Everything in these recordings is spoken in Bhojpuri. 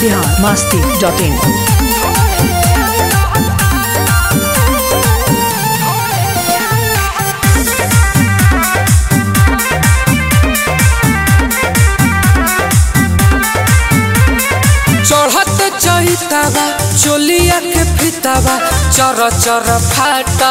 बिहार मस्ती डॉट इन चढ़त चहितावा चोलिया के फितावा चर चर फाटता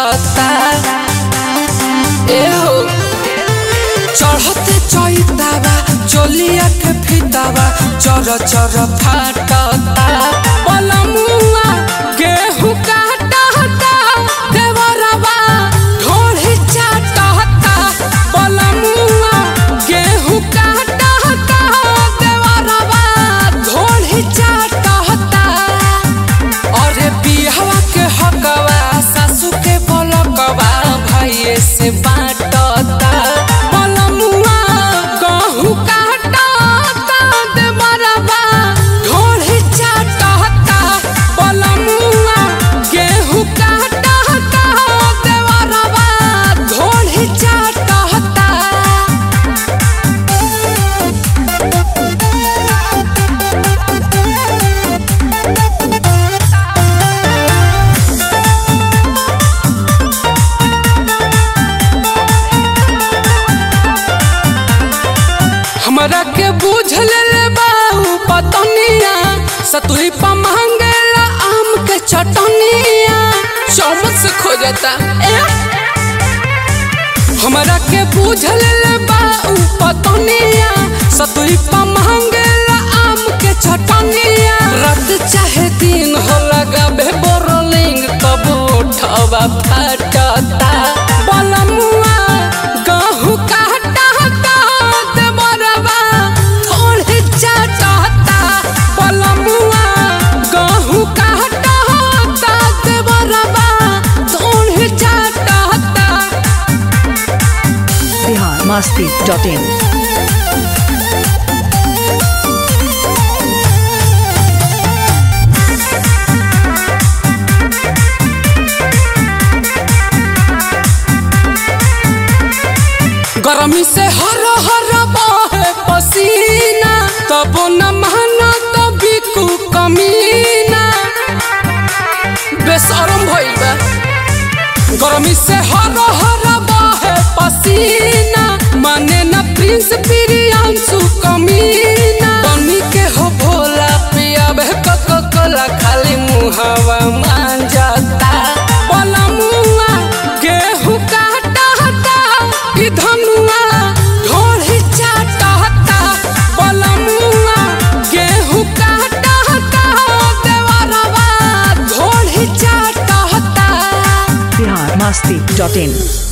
ए हो चढ़त चहितावा चोलिया के फितावा चर चर फाटता पलमुआ गेहूं काटता देवरवा ढोढ़ी चाटता पलमुआ गेहूं काटता देवरवा ढोढ़ी चाटता अरे बिहवा के हकवा सासू के बोलकवा भाइये से बाटता पलमुआ गहूं काटता देवरवा ढोढ़ी चाटता पलमुआ गेहूं काटता देवरवा ढोढ़ी चाटता हमरा के बूझ ले बाऊ पतनिया सतुई पा मांगेला आम के चटनिया चौमच से खोजता ए हमरा के बूझ ले बाऊ पतनिया सतुई पा मांगेला आम के चटनिया रात चाहे दिन हो लगाबे बोरलिंग तब उठवा फाटता बलमुआ गहूं काटता देवरवा थोड़े चाटता बलमुआ गहूं काटता देवरवा थोड़े चाटता बिहार मस्ती डॉट इन गरमी से हर हर बहे पसीना तब न माना तभी कु कमीना बेशरम भइल बा गरमी से हर हर बहे पसीना माने न प्रिंस प्रियांशु कमीना बनी के हो भोला पिया बे कोको कोला खाली मुहावा मान जाता बलमुआ गेहूं काटता ई धनुआ ढोढ़ी चाटता बलमुआ गेहूं काटता देवरवा ढोढ़ी चाटता बिहार मस्ती डॉट इन